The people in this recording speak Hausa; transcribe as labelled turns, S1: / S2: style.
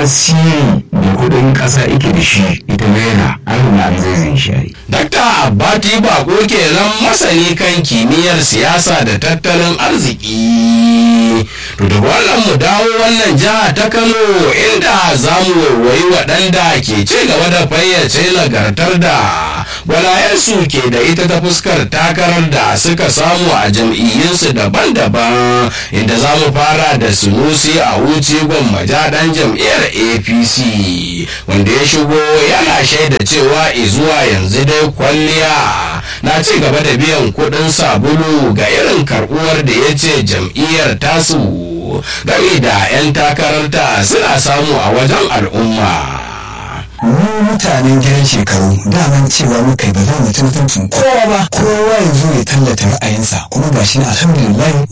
S1: tasiri da kudin kasa yake da shi ita naira an na zai shayi
S2: Dakta Abbati Bako kenan masani kan kimiyyar siyasa da tattalin arziki. To da wannan mu dawo wannan jiha ta Kano inda za mu waiwayi waɗanda ke ci gaba da fayyace nagartar da gwalayensu ke da ita ta fuskar takarar da suka samu a jam'iyyunsu daban-daban inda za mu fara da sunusi a wuce gwammaja ɗan jam'iyyar apc wanda ya shigo yana shaida cewa izuwa yanzu dai kwalliya na ci gaba da biyan kuɗin sabulu ga irin karɓuwar da ya ce jam'iyyar tasu game da 'yan takararta suna samu a wajen al'umma.
S3: mu mutanen gidan shekaru daman cewa muka ba za mu ci mutuncin kowa ba kowa ya zo ya tallata ra'ayinsa kuma ga shi alhamdulillah